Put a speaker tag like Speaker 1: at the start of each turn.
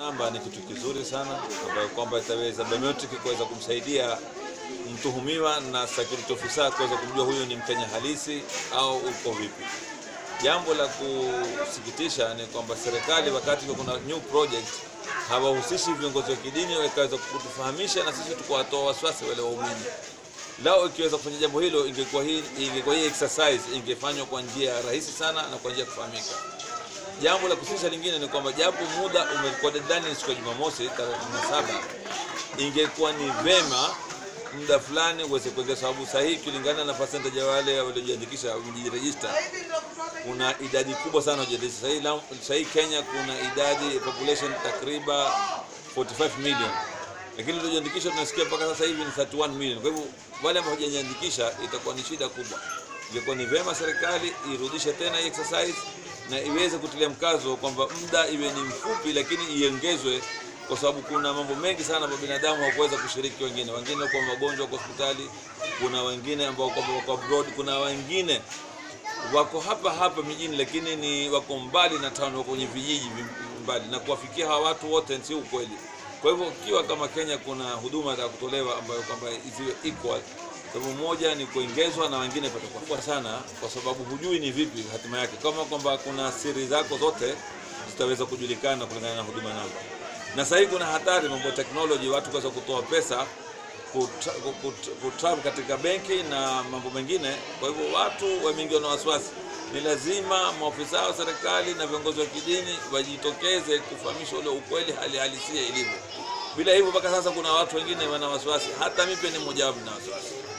Speaker 1: Namba ni kitu kizuri sana ambayo kwamba itaweza biometric kuweza kumsaidia mtuhumiwa na security officer kuweza kumjua huyo ni Mkenya halisi au uko vipi. Jambo la kusikitisha ni kwamba serikali wakati kuna new project hawahusishi viongozi wa kidini wakaweza kutufahamisha na sisi tukawatoa wasiwasi wale waumini. Lao ikiweza kufanya jambo hilo, ingekuwa hii ingekuwa hii exercise ingefanywa kwa njia rahisi sana na kwa njia ya kufahamika. Jambo la kusikitisha lingine ni kwamba japo muda umekuwa deadline ni siku ya Jumamosi tarehe 17, ingekuwa ni vema muda fulani uweze kuongeza, sababu sahihi kulingana na percentage ya wale waliojiandikisha mjirejista, kuna idadi kubwa sana wajiandikisha sahihi. Sahihi Kenya kuna idadi population takriban 45 million, lakini waliojiandikisha tunasikia mpaka sasa hivi ni 31 million. Kwa hivyo wale ambao hawajajiandikisha itakuwa ni shida kubwa. Ingekuwa ni vema serikali irudishe tena hii exercise na iweze kutilia mkazo kwamba muda iwe ni mfupi, lakini iongezwe, kwa sababu kuna mambo mengi sana kwa binadamu hawakuweza kushiriki. Wengine wengine kwa magonjwa kwa hospitali, kuna wengine ambao kwamba wako abroad, kuna wengine wako hapa hapa mijini, lakini ni wako mbali na town, wako kwenye vijiji mbali, na kuwafikia hawa watu wote si ukweli. Kwa hivyo ikiwa kama Kenya kuna huduma za kutolewa ambayo kwamba ziwe equal sababu moja ni kuongezwa na wengine patakuwa sana, kwa sababu hujui ni vipi hatima yake, kama kwamba kuna siri zako zote zitaweza kujulikana kulingana na huduma namba. Na sasa hivi kuna hatari mambo ya technology, watu kuweza kutoa pesa kutravel katika benki na mambo mengine. Kwa hivyo watu wameingiwa na wasiwasi. Ni lazima maofisa wa serikali na viongozi wa kidini wajitokeze kufahamisha ule ukweli, hali halisia ilivyo. Bila hivyo, mpaka sasa kuna watu wengine wana wasiwasi, hata mimi pia ni mmoja wapo na wasiwasi.